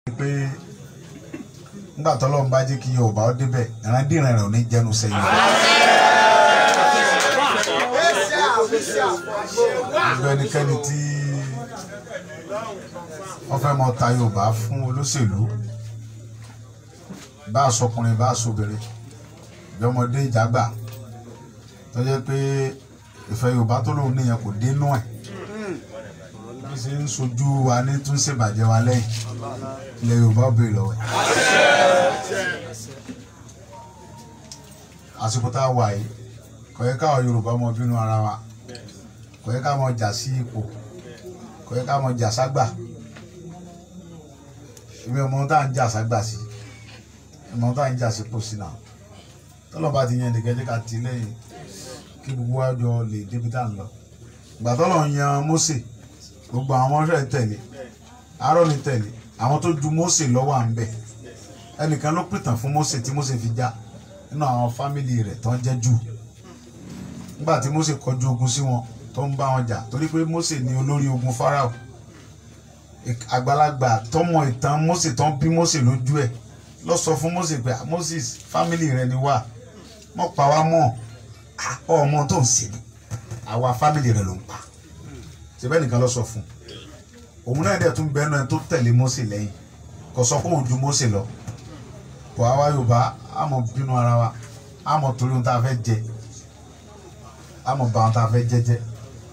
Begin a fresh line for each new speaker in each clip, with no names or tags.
pé nígbà tọ́lọ́run bá jẹ́ kí Yorùbá ó débẹ̀ ìrandíran rẹ̀ ò ní jẹnu sẹ́yìn. gbogbo ẹnikẹ́ni tí wọ́n fẹ́ mọ ta Yorùbá fún olóṣèlú bá a sọkùnrin bá a sọbìnrin ìjọmọdé ìjàgbà tó jẹ́ pé ìfẹ́ Yorùbá tó lóun níyẹn kò dénú ẹ̀ bí ṣe ń sojú wa ní tún ṣèbàjẹ́ wa lẹ́yìn ilẹ̀ Yorùbá ò béèrè lọ́wọ́ ẹ̀. àsìkò tá a wà yìí kò yẹ káwọn Yorùbá mọ bínú ara wa kò yẹ ká mọ jà sí ipò kò yẹ ká mọ jà ságbà èmi ọmọ tá à ń jà ságbà sí ọmọ tá à ń jà sípò sí náà tọ́lọ́ba ti yan nìkan jẹ́ ká ti lẹ́yìn kí gbogbo wa jọ lè débi tá à ń lọ ìgbà tọ́lọ̀ yan Mósè gbogbo àwọn ọmọọṣẹ́ tẹ̀lé Áárónì tẹ̀lé àwọn tó ju Mósè lọ́wọ́ à ń bẹ̀ ẹnìkan ló pìtàn fún Mósè tí Mósè fi já nínú àwọn fámìlì rẹ̀ tó ń jẹ́ jù nígbà tí Mósè kọjú ogun sí wọn tó ń bá wọn jà torí pé Mósè ni olórí ogun Fáráò àgbàlagbà tọmọ ìtàn Mósè tó ń bí Mósè lójú ẹ̀ lọ sọ fún Mósè pé Moses fámìlì rẹ ni wá mọ pa wá mọ ọmọ tó ń ṣe ni àwa fámìlì rẹ ló ń pa síbẹ̀ nìkan lọ sọ fún òun náà dẹ̀ tún bẹ́ẹ̀ náà tó tẹ̀lé Mósè lẹ́yìn kò sọ pé òun ju Mósè lọ bọ̀ àwa Yorùbá àmọ̀ bínú ara wa àmọ̀ torí ohun tá a fẹ́ jẹ àmọ̀ bá ohun tá a fẹ́ jẹ jẹ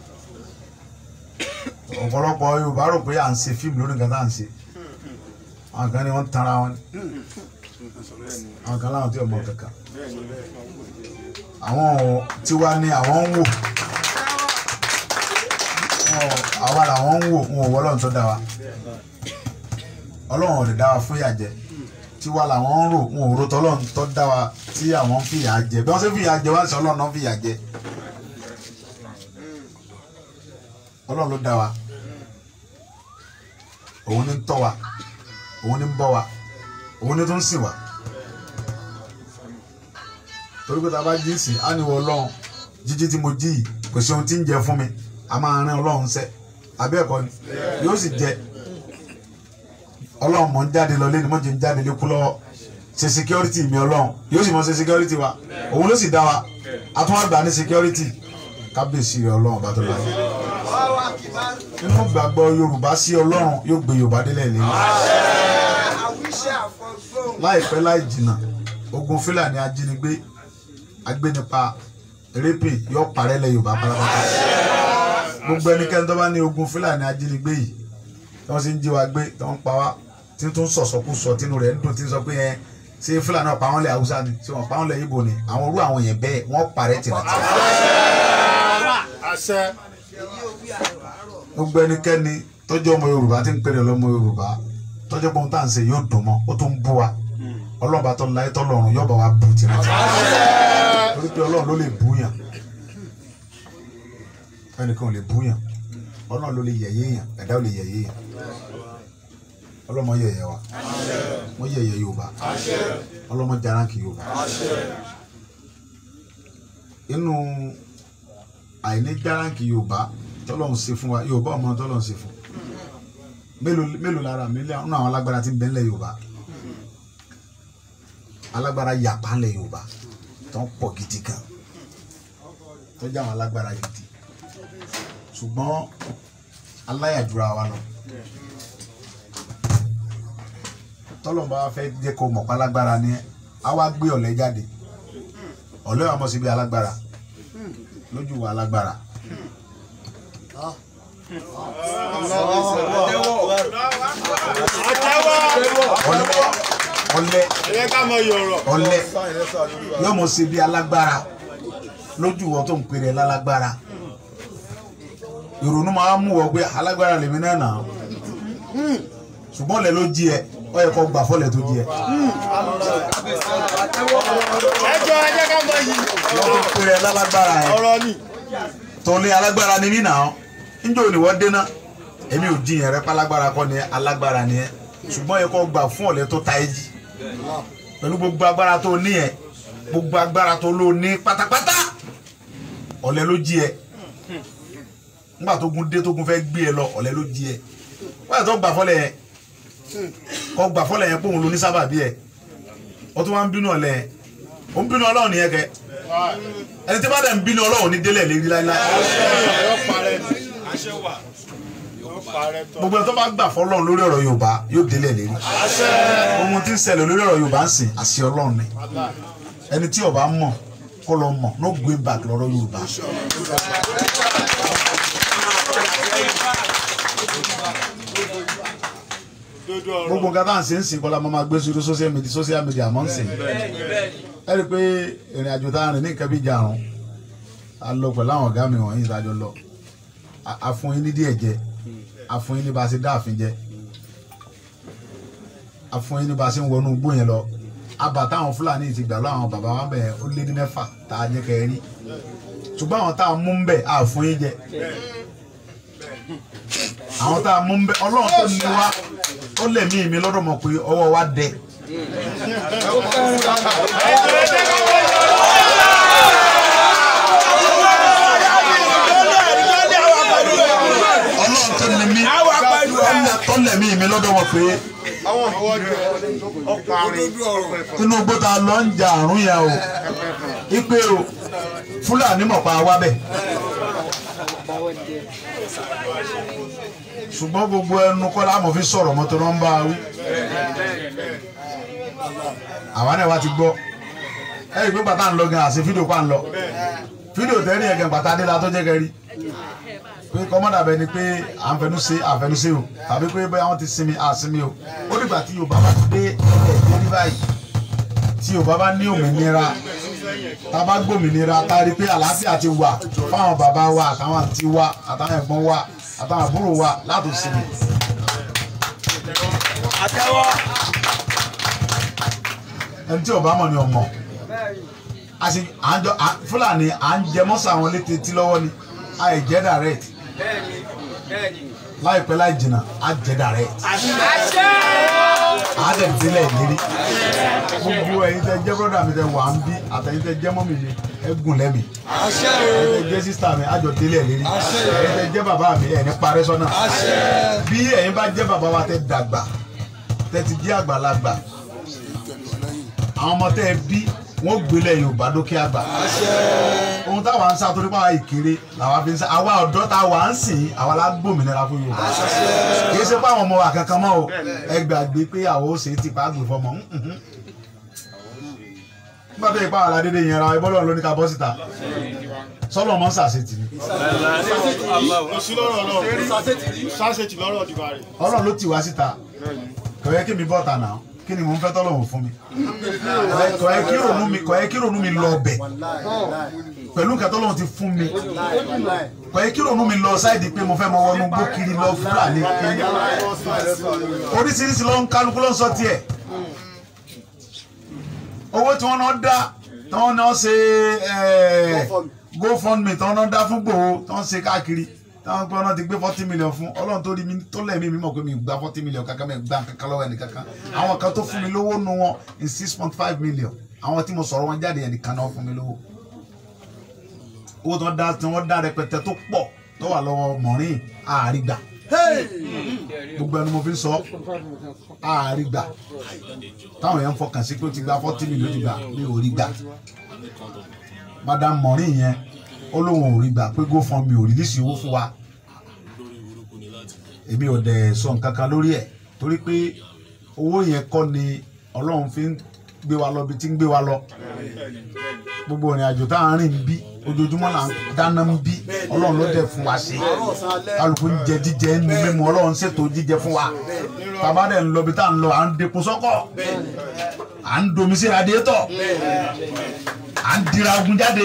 ọ̀pọ̀lọpọ̀ Yorùbá rò pé à ń ṣe fíìmù lórí nǹkan tá à ń ṣe àwọn kan ní wọ́n tanra wọn àwọn kan láwọn tí ò mọ kankan àwọn tiwa ni àwọn ń wò àwa làwọn ń wò wọn ò wọ Ọlọ́run tó dá wa Ọlọ́run ò lè dá wa fún ìyà jẹ tiwa làwọn ń rò wọn ò ro tọ́lọ́run tó dá wa tí àwọn ń fìyà jẹ bí wọ́n ṣe fìyà jẹ wá sí Ọlọ́run náà fìyà jẹ Ọlọ́run ló dá wa òun ní ń tọ́ wa òun ní ń bọ́ wa òun ní tó ń sìn wa torí pé tá a bá jí sí á ní wọ Ọlọ́run jíjí tí mo jí yìí kò sí ohun tí ń jẹ fún mi a máa rán Ọlọ́run sẹ́ àbí ẹ̀kọ́ ni yóò sì jẹ Ọlọ́run mọ̀ ń jáde lọ lẹ́nu mọ̀jẹ̀ ń jáde lékú lọ́wọ́ ṣe security mi Ọlọ́run yóò sì mọ̀ ṣe security wa òun ló sì dá wa a tún wá gbà ní security kábíyèsí rẹ Ọlọ́run bá tó láyé nínú gbàgbọ́ Yorùbá sí Ọlọ́run yóò gbé Yorùbá délẹ̀ lẹ́yìn láìpẹ́ láì jìnnà ogun Fúlàní ajínigbé agbénipa rẹ́pì yóò parẹ́ lẹ̀ Yorùbá pátápátá gbogbo ẹnikẹ́ni tó bá ní ogun Fúlàní ajínigbé yìí tí wọ́n sì ń jí wa gbé tí wọ́n ń pa wá tí tó ń sọ̀sọ̀kú sọ tínú rẹ̀ ń dùn tí ń sọ pé ẹ ṣé Fúlàní náà pa wọ́n lẹ̀ Haúsá ni ṣé wọ́n pa wọ́n lẹ̀ Ìgbò ni àwọn orú àwọn yẹn bẹ́ẹ̀ wọ́n parẹ́ tìrantì. gbogbo ẹnikẹ́ni tọ́jú ọmọ Yorùbá tí ń pèrè lọ́mọ Yorùbá tọ́jú pé ohun tá à ń ṣe yóò dùn mọ́ ó tún ń bú wa ọlọ́ọ̀bá tó láyé tọ́lọ́run yóò bá wa bù tìrantì torí pé Ọlọ́run ló lè bú yàn ẹnìkan ò lè bú yàn Ọlọ́run ló lè yẹ̀yẹ́ yàn ẹ̀dá ò lè yẹ̀yẹ́ yàn ọlọ́mọ yẹ̀yẹ́ wa wọ́n yẹ̀yẹ́ Yorùbá ọlọ́mọ jaranki Yorùbá inú àìní jaranki Yorùbá tọ́lọ́run ṣe fún wa Yorùbá ọmọ tọ́lọ́run ṣe fún mélòó mélòó lára mílíọ̀nù nínú àwọn alágbára tí ń bẹ ńlẹ̀ Yorùbá alágbára yàpá ńlẹ̀ Yorùbá tó ń pọ̀ gidi gan tó jẹ́ àwọn alágbára gidi ṣùgbọ́n aláyàjúra wa lọ tọ́lọ́mọba fẹ́ jẹ́ kó mọ̀ pálágbára ni a wá gbé ọ̀lẹ jáde ọ̀lẹ wa mọ̀ síbi alágbára lójú wa alágbára. ọ̀lẹ ọ̀lẹ yóò mọ̀ síbi alágbára lójú wọn tó ń pèrè lálágbára ìrònú máa ń mú wọ pé alágbára lèmi náà nà án ṣùgbọ́n lẹ ló jí ẹ ọ yẹ kó gbà fọlẹ tó jí ẹ.
ẹjọ ẹjẹ ká mọ yìí.
wọ́n tó pèrè lálágbára yẹn
ọ̀rọ̀ ni.
tó ní alágbára ni mí nà án níjọ́ ni wọ́n dénà èmi ò jiyàn rẹ pálágbára kọ́ ni alágbára ni ẹ ṣùgbọ́n yẹ kó gbà fún ọ̀lẹ tó ta ẹ jí pẹ̀lú gbogbo agbára tó ní ẹ gbogbo agbára tó lò ní pátápátá ọ̀lẹ ló jí ẹ nígbà tó gun dé tó gun fẹ́ gbé ẹ lọ ọ̀lẹ ló jí ẹ wọ́n yà tó gbà fọ́lẹ̀ yẹn kọ́ gbà fọ́lẹ̀ yẹn pé òun ló ní sábàbí ẹ̀ ó tún wá ń bínú ọ̀lẹ́ ẹ̀ ó ń bínú ọlọ́run nìyẹn kẹ ẹni tí bá dẹ̀ ń bínú ọlọ́run ní délẹ̀ lérí láíláí gbogbo ẹni tó bá gbà fọ́lọ́run lórí ọ̀rọ̀ Yorùbá yóò délẹ̀ lérí ohun tí ń ṣẹlẹ̀ lórí ọ̀rọ̀ Yorùbá ń sìn àṣẹ ọlọ́run ni ẹni tí ó bá mọ̀ kó lọ mọ̀ no going back lọ́rọ̀ Yorùbá gbogbo nǹkan tá à ń ṣe ń sìn kọ́lá máa gbé sórí social media social media mọ́ ń sìn ẹ rí i pé ìrìn àjò tá a rìn ní nǹkan bí jarun a lọ pẹ̀lú àwọn ọ̀gá mi wọ̀nyí ìdájọ́ lọ A- a fún yín ní díẹ̀ jẹ a fún yín ní bá a ṣe dá àfin jẹ a fún yín ní bá a ṣe ń wọnú igbó yẹn lọ abà táwọn fúlàní ti gbà lọ àwọn bàbá wa bẹ̀ ó lé ní mẹ́fà tá a jẹ́ kẹ́ ẹ rí ṣùgbọ́n àwọn tá a mú ń bẹ̀ a fún yín jẹ àwọn tá a mú ń bẹ̀ ọlọ́run tó ní wa ó lè mí mi lọ́dọ̀ mọ̀ pé ọwọ́ wa dẹ ọlọ́run tó ní mi tó lè mí mi lọ́dọ̀ mọ̀ pé inú igbó ta lọ ń ja àrùn yẹn o ipe o fúlàní mọ̀ pa wá bẹ̀. ṣùgbọ́n gbogbo ẹnu kọ́ la mọ̀ fi sọ̀rọ̀ mọ́tò náà ń bá a wí. àwa náà wá ti gbọ́ ẹ rí i pé bàtà ń lọ gan àṣẹ fídíò pa ń lọ fídíò tẹ́rì yẹn gan bàtà dé la tó jẹ́ kẹ́rì pé kọ́mọ́dà bẹ ni pé à ń fẹnu ṣe àfẹnu ṣe o tàbí pé bóyá wọ́n ti sinmi àsinmi o ó dìgbà tí Yorùbá bá dé ilẹ̀ ìdérí báyìí tí Yorùbá bá ní òmìnira tá a bá gbòmìnira tá a rí i pé àlàáfíà ti wà fáwọn bàbá wa àtàwọn àǹtí wa àtàwọn ẹ̀gbọ́n wa àtàwọn àbúrò wa láti sinmi. ẹni tí Yorùbá mọ̀ ni ọmọ àti àjọ Fúlàní à ń jẹ mọ́sà àwọn létí tí lọ́wọ́ ni àìjẹ́ direct láìpẹ́ láì jìnnà á jẹ́ direct á tẹ̀ délẹ̀ lérí gbogbo ẹ̀yin tẹ́ jẹ́ brọ́dà mi tẹ́ wà ń bí àtẹ̀yin tẹ́ jẹ́ mọ́mì mi ẹ gùn lẹ́mi ẹ̀yin tẹ́ jẹ́ sísítà mi àjọ délẹ̀ lérí ẹ̀yin tẹ́ jẹ́ bàbá mi ẹ̀ ní parẹ́ sọ́nà bí ẹ̀yin bá jẹ́ bàbá wa tẹ́ dàgbà tẹ́ ti jẹ́ àgbàlagbà àwọn ọmọ tẹ́ ẹ bí wọ́n gbélé Yorùbá dókè àgbà ohun táwa ń sá torí pàwọn ìkéré làwa fi ń sá àwa ọ̀dọ́ tá a wà ń sìn àwa la gbòmìnira fún Yorùbá kìí ṣe pé àwọn ọmọ wa kankan mọ́ o ẹ gbàgbé pé àwọn ó ṣe é ti pa àgbè fọmọ mhm. nígbà tó yẹ pé àwọn aládédé yẹn ra ẹbọ́ lọ́run ló ní ká bọ́ síta sọ́lọ́ mọ́ sàṣetì ni
sáṣetì lọ́rọ̀ dìbà rẹ̀.
Ọlọ́run ló tì wá síta kò yẹ kí mi bọ́ ta náà kí ni mò ń fẹ́ tọ́lọ́run fún mi kò yẹ kí ronú mi kò yẹ kí ronú mi lọ ọbẹ̀ pẹ̀lú nǹkan tọ́lọ́run ti fún mi kò yẹ kí ronú mi lọ sáìdì pé mo fẹ́ mọ wọnú gbó kiri lọ fúlàní kiri oríṣiríṣi ló ń kálukú ló ń sọ tiẹ̀ owó tí wọ́n náà dá tí wọ́n náà ṣe eh, GoFundMe tí wọ́n náà dá fún Ìgbòho tí wọ́n ṣe káàkiri táwọn pé wọn ti gbé forty million fún ọlọ́run tó rí mi tó lẹ́mí mi mọ̀ pé mi gba forty million kankan mi gba kankan lọ́wọ́ ẹni kankan àwọn kan tó fún mi lówó nu wọn in six point five million àwọn tí mo sọ̀rọ̀ wọn jáde ẹni kan náà fún mi lówó owó tí wọ́n dá tí wọ́n dá rẹpẹtẹ tó pọ̀ tó wà lọ́wọ́ mọ̀rín àárígbà gbogbo ẹni mo fi ń sọ àárígbà táwọn èèyàn ń fọkàn sí pé ó ti gba forty million ti gbà mi ò rí gbà madam mọ̀rín yẹn ó lóun ò rí gbà pé GoFundMe ò rìlísì owó fún wa èmi ò dẹ̀ sọ nǹkan kan lórí ẹ̀ torí pé owó yẹn kọ́ ni ọlọ́run fi ń gbé wa lọ bí tí ń gbé wa lọ gbogbo ìrìn àjò tá à ń rìn bí ojoojúmọ́ là ń dáná ń bí ọlọ́run ló dẹ̀ fún wa ṣe kálukú ń jẹ jíjẹ ń nu mímu ọlọ́run ṣètò jíjẹ fún wa tàbá dẹ̀ ń lọ bí tá à ń lọ à ń dekun sọ́kọ̀ à ń domi sí radiétọ̀ à ń dira ogun jáde.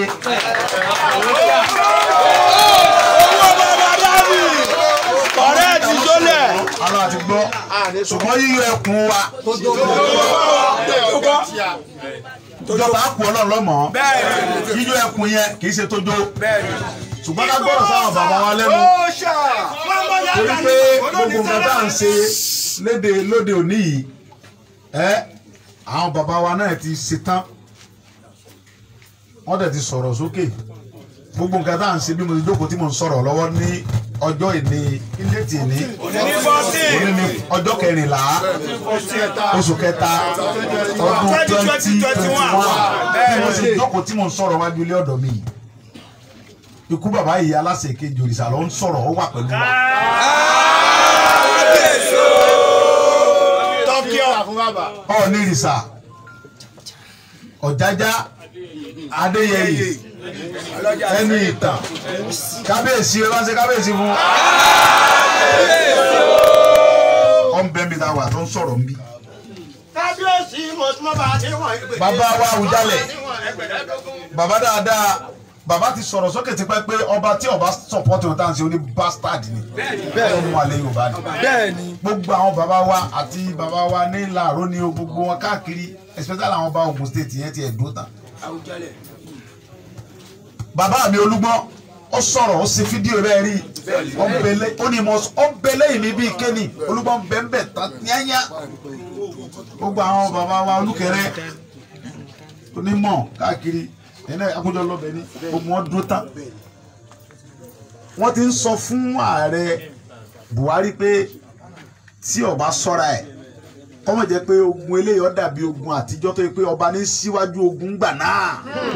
ọ̀rẹ́ ti jólẹ̀.
Àlọ́ àti gbọ́ ṣùgbọ́n yíyọ ẹkùn wa ìjọba àpò ọlọ́run lọ́mọ yíyọ ẹkùn yẹn kì í ṣe tójó ṣùgbọ́n ká gbọ́dọ̀ sáwọn bàbá wa lẹ́nu torí pé gbogbo nǹkan tá à ń ṣe léde lóde òní yìí ẹ àwọn bàbá wa náà ti ṣe tán wọ́n dẹ̀ ti sọ̀rọ̀ sókè gbogbo nǹkan tá à ń ṣe bí mo ti jókòó tí mo ń sọ̀rọ̀ lọ́wọ́ ní ọjọ́ ìní ilé tì ní òní ní ọjọ́ kẹrìnlá oṣù kẹta ọdún twenty twenty one bí mo ṣe jókòó tí mo ń sọ̀rọ̀ wájú ilé ọ̀dọ̀ mi yìí ikú bàbá yìí aláṣẹ kejì òrìṣà ló ń sọ̀rọ̀ ó wà pẹ̀lú wa.
tọ́kí ọ̀ fún bàbá.
ọ̀ọ́nì ìrìṣà ọ̀jájá adéyẹyè ẹni ìtàn kábíyèsí ẹ bá ṣe kábíyèsí fún ọ̀nbẹ́mi ta wà tó ń sọ̀rọ̀ ń bí.
kábíyèsí mo tún mọ́ bá a ti wọ̀n ẹgbẹ̀rún.
bàbá wa Awùjalẹ̀ bàbá dáadáa bàbá ti sọ̀rọ̀ sókè tipẹ́ pé ọba tí ọba sọ̀pọ̀tì ọ̀tá ń ṣe oní bastard ni bẹ́ẹ̀ ló mú alẹ́ Yorùbá ni
bẹ́ẹ̀ni
gbogbo àwọn bàbá wa àti bàbá wa ní làárọ̀ ni o gbogbo wọn káàkiri especially àwọn ọba Ògùn state yẹn ti ẹ̀dùn tán. bàbá mi Olúgbọ́n ó sọ̀rọ̀ ó ṣe fídíò rẹ̀ rí ọ̀nbẹ̀lẹ̀ ó ní mo ọ̀nbẹ̀lẹ̀ yìí mi bíi kéènì Olúgbọ́n bẹ́ẹ̀ tán yányá gbogbo àwọn bàbá wa Olúkẹrẹ onímọ̀ káàkiri ẹ̀nà àkójọ lọ́bẹ̀ ní gbogbo wọn dúró tán wọ́n ti ń sọ fún ààrẹ Buhari pé tí ọba sọ́ra ẹ̀ kọ́mọ̀ jẹ́ pé ogun eléyìí ó dàbí ogun àtijọ́ tó yẹ pé ọba ní síwájú ogun gbà náà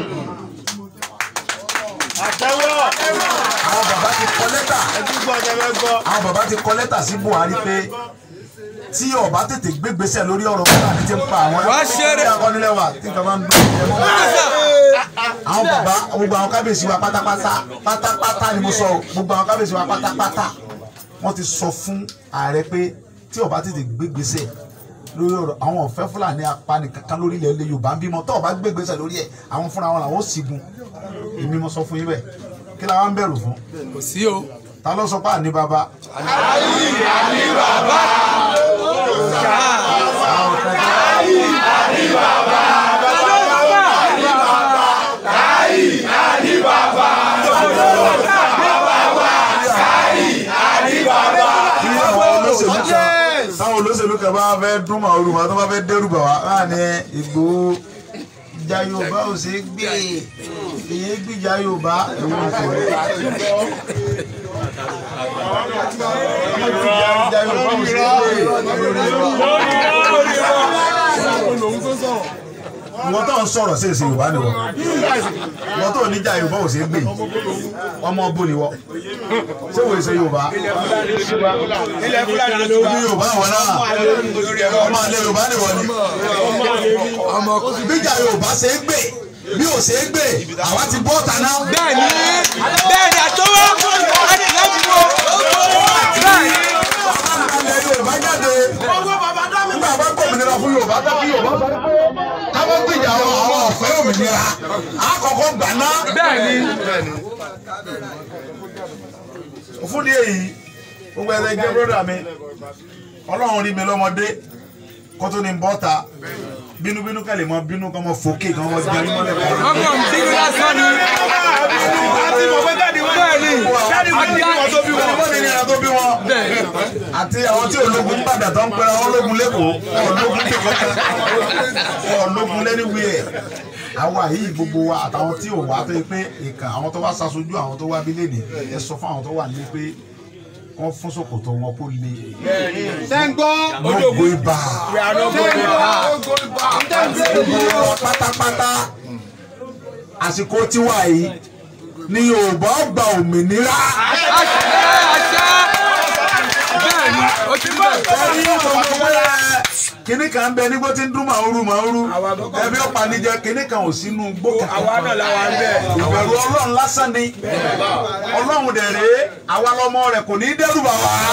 àtẹ́wọ́
àwọn bàbá ti kọ lẹ́tà
ẹbí gbọ́ ọjọ́ fẹ́ gbọ́.
àwọn bàbá ti kọ lẹ́tà sí Buhari pé tí ọba tètè gbégbèsè lórí ọ̀rọ̀ Fúlàní ti ń pa àwọn
Wá ṣeré.
ẹ̀kọ́ nílẹ̀ wa tí nǹkan bá ń dùn àwọn bàbá gbogbo àwọn kábíyèsí wa pátápátá pátápátá ni mo sọ o gbogbo àwọn kábíyèsí wa pátápátá wọ́n ti sọ fún ààrẹ pé tí ọba tètè gbégbèsè lórí ọ̀rọ̀ àwọn ọ̀fẹ́ Fúlàní apani kankan lórí ilẹ̀ ilẹ̀ Yorùbá ń bímọ tó ọba gbégbèsè lórí ẹ̀ àwọn fúnra wọn làwọn ó sígun èmi mo sọ fún yín bẹ́ẹ̀ kí la wá ń bẹ̀rù fún
kò sí o.
ta ló sọ pé àní bàbá tí àwọn olóṣèlú kan táwọn olóṣèlú kan bá fẹ́ dún màá olùmọ̀ tó bá fẹ́ dẹ́rù bà wá láàrin Ìgbòho ìjà Yorùbá ò ṣeé gbé èyí gbìjà Yorùbá èyí ò ṣe ìjà Yorùbá ò ṣeé gbé wọ́n tó ń sọ̀rọ̀ sí èsì Yorùbá ni wọ́n wọ́n tó níjà Yorùbá ò ṣeé gbé ọmọ bó ni wọ́n ṣé wòye ṣe Yorùbá
ilẹ̀ fúlàní ló
bí Yorùbá wọn náà ọmọ alẹ́ Yorùbá ni wọ́n ni bíjà Yorùbá ṣe é gbé bí ò ṣe é gbé àwa ti bọ́ ọ̀tá náà.
bẹ́ẹ̀ni bẹ́ẹ̀ni àtọwọ́ láti láti wọ. bẹ́ẹ̀ni
ilẹ̀ Yorùbá jáde nígbà bá gbòmìnira fún Yorùbá tó kí Yorùbá sọ pé káwọn gbìjà àwọn àwọn ọ̀fẹ́ òmìnira àkọ́kọ́ gbà náà.
bẹ́ẹ̀ni
fún ní èyí gbogbo ẹ̀rẹ́ jẹ́ bọ́dà mi Ọlọ́run rí mi lọ́mọdé kó tó ní bọ́ta bínúbínú kẹ́lẹ̀ mọ́ bínú kọ́ mọ́ fòkè kan wọ́n jẹ́ nímọ̀lẹ́ kan.
ọmọ mi bí lásán ni.
àti mọ̀ pé káàdì wọn.
bẹ́ẹ̀ni
káàdì wọn ní wọn tó bí wọn.
Ọmọ mi ní ìrìn tó bí wọn.
bẹ́ẹ̀ni
àti àwọn tí ológun padà tó ń pẹ́ra wọn ológun lẹ́kọ̀ọ́ ológun lẹ́kọ̀ọ́ ológun lẹ́niwìẹ̀ àwa yìí gbogbo wa àtàwọn tí ò wá tó yẹ pé ìkà àwọn tó wá ṣaṣojú àwọn tó wá bí lẹ́nì ẹ sọ fún àwọn tó wà nílé pé wọ́n fún ṣòkòtò wọn kó le
sẹ́ńgbọ́.
lógo ibà
sẹ́ńgbọ́.
gbogbo wọn pátápátá àsìkò tiwa yìí ni Yorùbá gba òmìnira.
àṣẹ àṣẹ bẹ́ẹ̀ni o ti bẹ̀.
ẹ̀rí gbogbo ẹ̀ kínní kan bẹ nígbó tí ń dún màúrú màúrú ẹbí ọ̀pá níjẹ kínní kan ò sínú gbó kankan.
àwa náà làwa ń bẹ̀.
ìbẹ̀rù ọlọ́run lásán ni ọlọ́run dẹ̀ rèé àwa lọmọ rẹ̀ kò ní í dẹ́rù bà wá.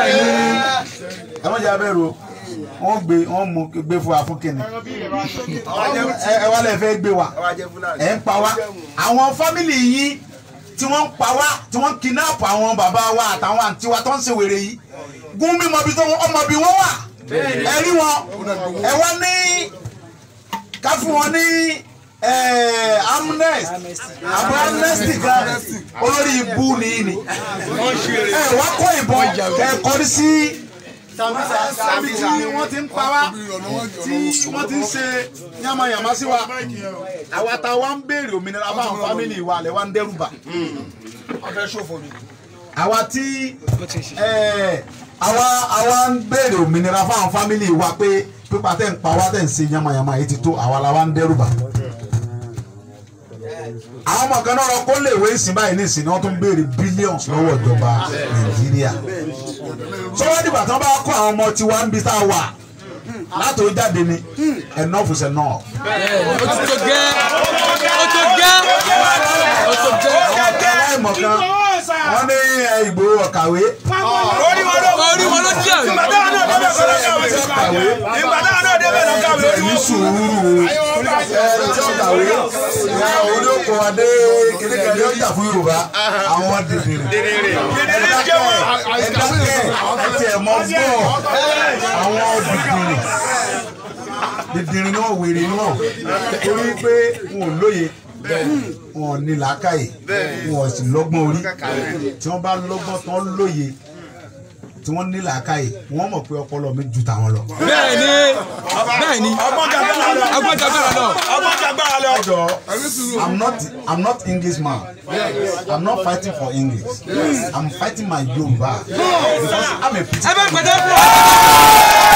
ẹ má jẹ́ abẹ́rù o wọ́n gbé wọ́n mú gbé fún wa fún kínní ẹ ẹ wá lẹ fẹ́ gbé wa ẹ ń pa wá àwọn fámìlì yín tí wọ́n ń pa wá tí wọ́n ń kidnap àwọn bàbá wa àtàwọn àǹtí wa tó ń ṣe wèrè yìí gún mímọ bí tó ọmọ bí wọ́n wà ẹ rí wọn ẹ wá ní ká fún wọn ní amnesty àbọ̀ amnesty kan olórí ibú nìyí ni ẹ wá kó ìbọn kẹ kọrí sí sábì tí wọ́n ti ń pa wá tí wọ́n ti ń ṣe yàmàyàmá sí wa àwa tá a wá ń béèrè òmìnira fáwọn fámìlì wa lẹ wá ń dẹ́rù bà
ọbẹ̀ ṣòfò ni.
àwa tí ẹ, àwa àwa ń béèrè òmìnira fáwọn fámìlì wa pé pípa tẹ̀ ń pa wá tẹ̀ ń ṣe yamayama yìí ti tó àwa la wa ń dẹ́rù bà. àwọn ọmọ kan náà lọ kó léèwé ìsìn báyìí ní ìsìn ni wọ́n tún ń béèrè billions lọ́wọ́ ìjọba nàìjíríà. sọ́wọ́n dìgbà tí wọ́n bá kó àwọn ọmọ tiwa ń bi tá a wà látò jáde ni enough is enough.
ó ti tó gẹ́ ó tó gẹ́ ó tó gẹ́.
àwọn ọ̀gá aláìmọ̀ kan wọ́n ní ẹ, Ìgbòho ọ̀kàwé
orí wọn ló
orí wọn ló jẹ́ àmì.
ìgbà táwọn náà débẹ̀ kọ́ ló kàwé
ọ̀kàwé
ìgbà táwọn náà débẹ̀ ló kàwé orí
ní
wọn.
sùúrù ẹ tí ọ̀kàwé ẹ olóko adé kékeré ó jà fún Yorùbá àwọn dèdèrè
dèdèrè jẹ́ wọn.
ẹ̀dákẹ́ ẹ̀tì ẹ̀mọ́ gbọ́ àwọn dèdèrè dèdèrè náà wèrè náà torí pé wọn ò lóye wọn ò ní làákàyè wọn ò sì lọ́gbọ́n orí tí wọ́n bá lọ́gbọ́n tán lóye tí wọ́n ní làákàyè wọ́n mọ̀ pé ọpọlọ mi ju tàwọn lọ.
bẹ́ẹ̀ ni bẹ́ẹ̀ ni
ọgbọ́n jagbára lọ.
agbọ́n jagbára lọ.
ọgbọ́n jagbára lọ.
Ọjọ́, I'm not I'm not English man. I'm not fighting for English. I'm fighting my Yoruba because I'm a
ẹ
pity.
bá gbẹdẹ fún ọ.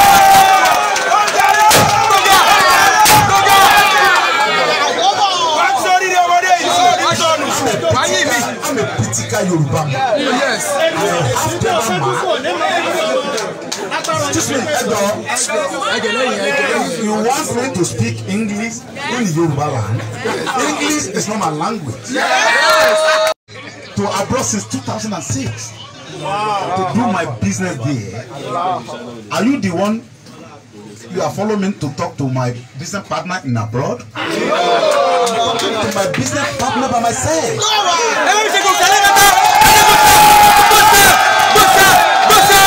wá sórí ni ọmọdé yìí sórí sọnù.
wáyé mi.
I'm a pitika Yoruba man.
yes.
After man. Excuse me, Ẹjọ́.
ẹgẹ lẹ́yìn ẹgẹ lẹ́yìn.
You want me to speak English in Yoruba land? English is not my language. To abroad since 2006 to do my business there. Are you the one you are following me to talk to my business partner in abroad? I'm talking to my business partner by myself.
ẹ bá mi ṣe kò kálẹ̀ bàtà. bọ́sẹ̀ bọ́sẹ̀ bọ́sẹ̀.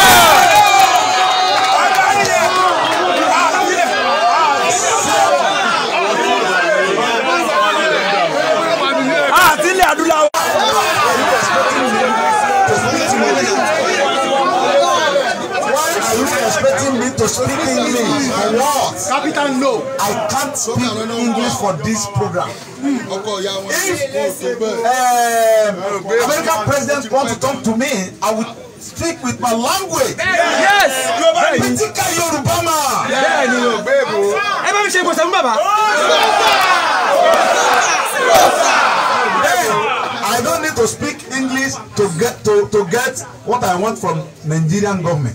àti ilẹ̀ adúláwọ̀.
Why are you expecting me to speak English? For what?
capital no.
I can't speak English for this program.
ọkọ ìyá wọn kò tó bẹ́ẹ̀.
um, American president want to talk to me, I will speak with my language.
yes.
Pitika Yoruba man.
bẹ́ẹ̀ ni o. ẹ bá mi ṣe ìbọ̀sẹ̀ fún bàbá.
I don't need to speak English to get to, to get what I want from Nigerian government.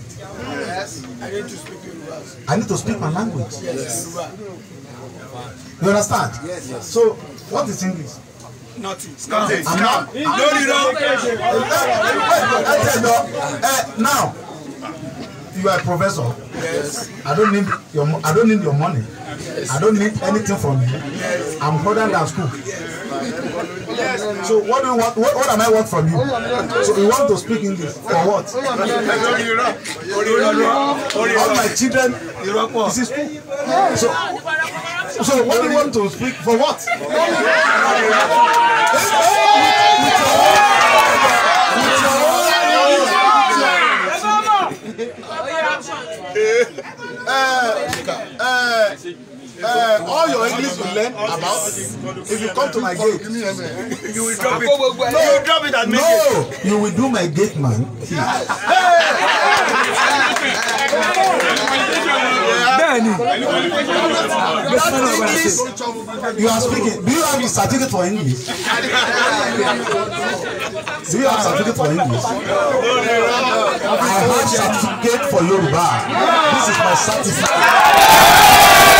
I need to speak my language. You understand? So, what is English? I'm not.
lórí rọ.
Uh, now, you are a professor. I don't need your mo- I don't need your money. I don't need anything from you. I'm further than school. So what do you want? What, what am I want from you? So you want to speak English for what? All my children is in school. So so what do you want to speak for what? uh, uh, all your English you learn about if you come to my gate.
you will drop it. you will drop it and make it.
No, you will do my gate man.
bẹ́ẹ̀ ni.
That English you are speaking. Do you have a certificate for English? Do you have certificate for English? I have certificate for Yoruba. This is my certificate.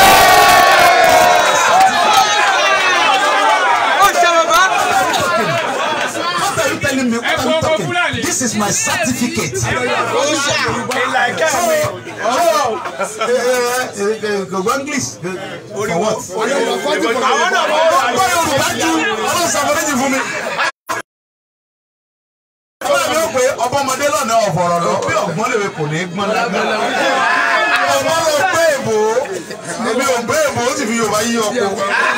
ó ṣe bàbá.
What are you telling me? What are you talking? This is my certificate.
ìlà ẹ̀kẹ́ mi.
Oh, eh, eh, eh, go English. For what?
àwọn náà wọ́n wà
Ọgbọ́n Yorùbá ju ọlọ́run sàmọ́lẹ́jì fún mi. Ọlọ́run mi ò pé ọbọ̀mọdé lọ́nà ọ̀fọ̀rọ̀ lọ bí ọ̀gbọ́n lè kò ní gbọ́n lágbára. Ọmọ ló gbé èbó, èmi ò gbé èbó ó sì fi Yorùbá yí ọ̀pọ̀.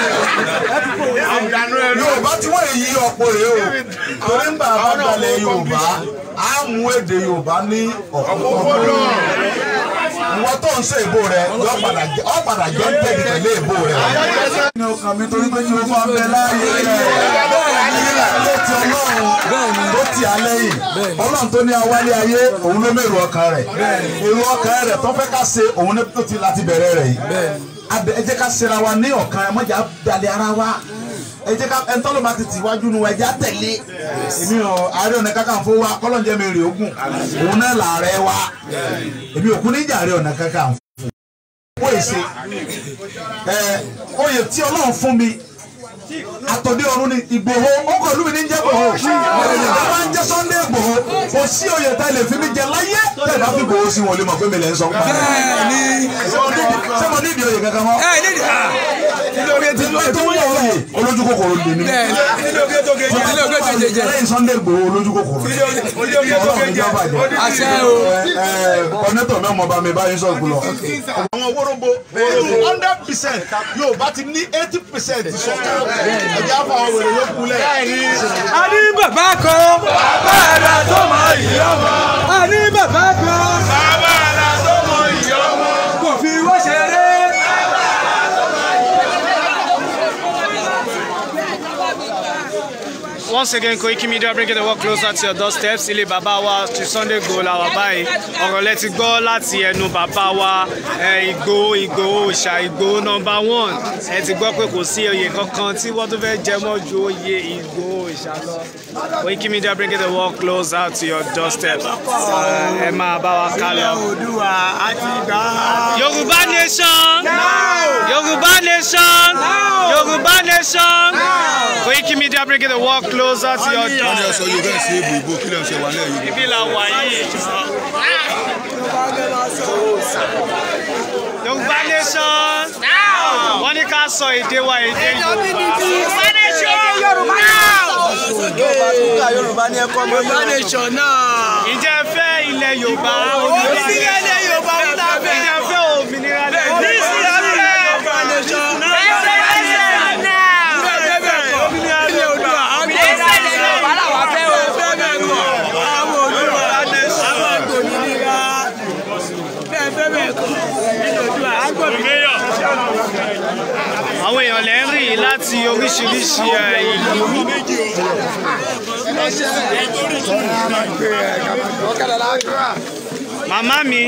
Yorùbá tí wọ́n yí ọ̀pọ̀ rèé o. Torí ń bá a bá gbalẹ̀ Yorùbá, á mú èdè Yorùbá ní ọ̀pọ̀ ìwọ tó ń ṣe ìbò rẹ yọ padà jẹ ọ padà jẹ ń tẹ̀lé pẹ̀lú ìbò rẹ. ní ọkàn mi torí pé kí o máa bẹ láàyè rẹ ló ti ọlọ́run tó ti alẹ́ yìí ọlọ́run tó ní awálé ayé òun ló mèrò ọkàn rẹ̀ èrò ọkàn rẹ̀ tó fẹ́ ká ṣe òun ní tó ti láti bẹ̀rẹ̀ rẹ̀ yìí abẹ ẹ jẹ́ ká ṣera wa ní ọ̀kan ẹ mọ̀jà dalẹ̀ ara wa ẹ jẹ́ ká ẹni tọ́lọ́ bá ti tì wájú nu ẹ jẹ́ àtẹ̀lé èmi ò Ààrẹ Ọ̀nà Kakanfò wa kọ́lọ́njẹ́ mi rè ogun òun náà làárẹ̀ wa èmi òkú níjà Ààrẹ Ọ̀nà Kakanfò ó yẹ ṣe ẹ oyè tí Ọlọ́run fún mi àtọ̀dé ọ̀run ni Ìgbòho ọkọ̀ ìlú mi ní jẹ́ Ìgbòho ẹ máa ń jẹ́ Sunday Ìgbòho kò sí oyè tá a lè fi mi jẹ láyé tẹ́ ẹ bá fi Ìgbòho sí wọn lè mọ̀ pé mi lè ń sọ pa ṣé mo ní ìdí oyè kankan mọ́
ẹ ní ilé oge ti lóye
tó wọ́n oyè olójú kòkòrò lè ní
bẹ́ẹ̀ ilé oge tó ge ilé oge tó ge jẹ
lẹ́yìn Sunday Ìgbòho olójú kòkòrò
ilé oge tó ge jẹ àṣẹ o
kọ́nẹ́tọ̀ náà mọ̀ bá mi báyìí sọ̀rọ̀ kúlọ̀.
àwọn wóróbo hundred percent yóò bá ti ní eighty percent sọ̀kan ẹ̀jẹ̀ àfọ àwọn wèrè yóò kulẹ̀.
a ní bàbá kan bàbá àrà tó mọ ìyá ọmọ a ní bàbá kan bàbá àrà tó mọ ìyá ọmọ kò fi wọ́n ṣeré.
Once again, Koiki Media bringing the work closer to your doorsteps. Ilé bàbá wa ti Sunday Igboho la wà báyìí. Ọ̀rọ̀ lẹ ti gbọ́ láti ẹnu bàbá wa eh, Igboho Igboho Òòṣà Igboho number one. Ẹ ti gbọ́ pé kò sí oyè kankan tí wọ́n tún fẹ́ jẹ mọ́ ju oyè Igboho Òòṣà lọ. Koiki Media bringing the work closer to your doorsteps. Eh, Ẹ máa bá wa ká lọ. Yorùbá nation! Yorùbá nation! Yorùbá nation! Koiki Media bringing the work closer to your
wọ́n ní
doorsteps.
ọ̀sọ̀ yorùbá ẹ̀ sí èbò ìbò kí lè ṣe wà lẹ́yìn yorùbá.
Ibi la wà yìí. Yorùbá nation. Wọ́n ní ká sọ èdè wa èdè Yorùbá.
Yorùbá ní ẹ̀kọ́ mọ́ Yorùbá nation náà.
Ǹjẹ́ ẹ fẹ́ ilẹ̀ Yorùbá?
Òmìnira ilẹ̀ Yorùbá ń ta
Ǹjẹ́
bẹ́ẹ̀.
ẹ fẹ́ òmìnira ilẹ̀
Ní
Yorùbá?
ìsìlámù Yorùbá nation. Bẹ́ẹ̀ bẹ́ẹ̀ kọ́. Ilé Oòduà. Ilé Yorùbá làwọn fẹ́ o. Bẹ́ẹ̀ bẹ́ẹ̀ kọ́. Àwọn Oòduà. Àwọn àgbòmìnira. Bẹ́ẹ̀ bẹ́ẹ̀ bẹ́ẹ̀ kọ́. Ilé Oòduà. Àgbòmìnira.
Àwọn èèyàn lẹ́ ń rí yìí láti oríṣiríṣi ẹ̀, ìlú. Màmá mi,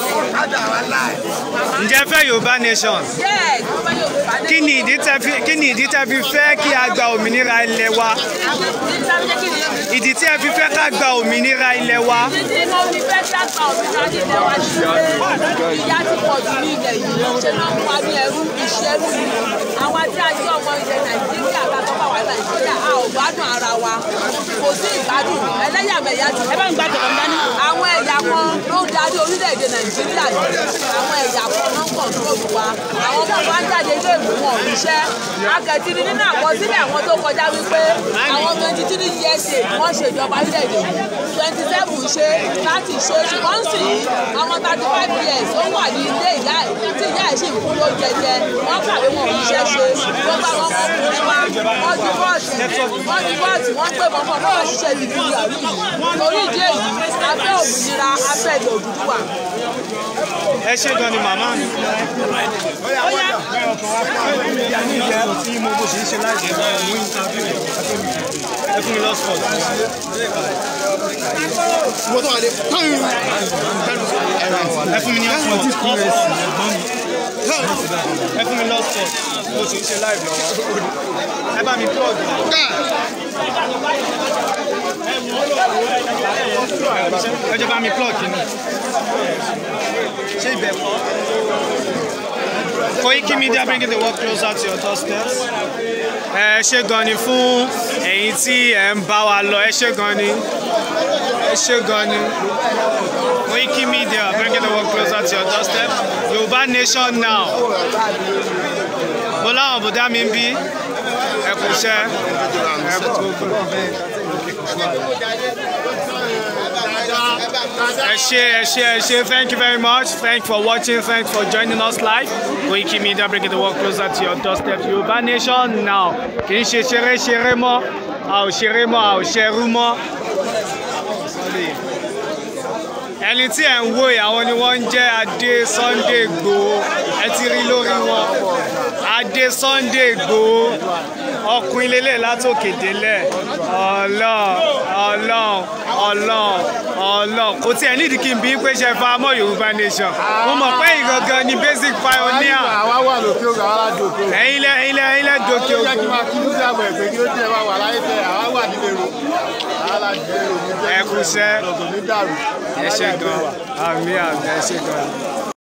ǹjẹ́ ẹ fẹ́ Yorùbá nation? Kí ni ìdí tẹ́ fi kí ni ìdí tẹ́ fi fẹ́ kí a gba òmìnira ilẹ̀ wa? Ìdí tí ẹ fi fẹ́ ká gba òmìnira ilẹ̀ wa?
Títí mo fi fẹ́ dàgbà òmìnira nílẹ̀ wa sí pé ìyà ti pọ̀ jù ní ilẹ̀ yìí. Ṣé máa ń wá ní ẹrú ìṣẹ́rú ni? Àwa tí a jẹ́ ọmọ ilẹ̀ Nàìjíríà bá tọ́ bá wà Nàìjíríà, a ò gbádùn ara wa. Kò sí ìgbádùn. Ẹlẹ́yàmẹ̀yà ti ẹ bá ń gbàdọ̀ ọ̀gá ní. Àwọn ẹ̀yà kan ló ń darí orílẹ̀-èdè Nàìjíríà yìí. Àwọn ẹ̀yà kan ló ń kọ̀ǹtróòlù wa. Àwọn ọmọ wa ń jáde ilé ìwé wọn ò ríṣẹ́. Akẹ́tìrì nínú àkọsílẹ̀ àwọn tó kọjá wípé àwọn twenty three years ago wọ́n ṣèjọba orílẹ̀-èdè yìí twenty seven ṣe láti ṣe ṣùgbọ́n sì ọmọ thirty five years ó wà ní ilé ìyá ẹ̀ tí ìyá ẹ̀ sì ń kú ló jẹjẹ wọ́n kàwé wọn ò ríṣẹ́ ṣe gbogbo àwọn ọmọkùnrin wa wọ́n di bọ́ọ̀sì wọ́n di bọ́ọ̀sì wọ́n pè mọ́ fún ọmọ ṣiṣẹ́ ìdílé àrí yìí torí ìdí èyí abẹ́ òmìnira abẹ́ ìlú Odùduwà.
Ẹ ṣé gan ni màmá mi. Ẹ fún mi lọ́sọ̀ọ̀tì.
wọ́n tó wà lé
ẹ fún mi ní ọ̀sán ẹ fún mi lọ́sọ̀ mo sì ń ṣe live lọ́wọ́ ẹ bá mi plug ẹ jẹ́ bá mi plug kìíní ṣé ibẹ̀ kọ́ Koiki Media bringing the work closer to your doorstep ẹ ṣé gan ni fún ẹ̀yin tí ẹ ń bá wa lọ ẹ ṣé gan ni ẹ ṣé gan ni. Koiki Media bringing the work closer to your doorstep. Yorùbá nation now. Mo láwọn bùdá mi ń bí. Ẹ kú iṣẹ́. Ẹ kú Ẹ ṣé ẹ ṣé ẹ ṣé thank you very much thank you for watching thank you for joining us live Koiki Media bringing the work closer to your doorstep Yorùbá nation now kì í ṣe ṣeré ṣeré mọ́ a ò ṣeré mọ́ a ò ṣerú mọ́ ẹni tí ẹ̀ ń wò yìí àwọn ni wọ́n ń jẹ́ adé Sunday Igboho ẹ ti rí lórí wọn adé Sunday Igboho ọkùnrin lélẹ̀ látòkè délẹ̀ ọlọ́ọ̀ ọlọ́ọ̀ ọlọ́ọ̀ ọlọ́ọ̀ kò tí ẹ̀ nídìí kí n bí pé ṣe fa mọ́ Yorùbá Nation mo mọ̀ pé ìgangan ni basic pioneer
àwa wà lókè ògùn àwa láti òkè ògùn.
ẹ̀yin lẹ ẹ̀yin lẹ ẹ̀yin lẹ dòkè
ó jẹ́ kí
ògùn
n máa kí ní sí àgbẹ̀ pé kí ó tiẹ̀ wá wà láyé tẹ̀ àwa wà nílé ro àwa láti nílé ro ní jẹ́
Ẹ kú iṣẹ́.
kò ní dàrú.
ẹ ṣe gan àmì àmì ẹ ṣe gan.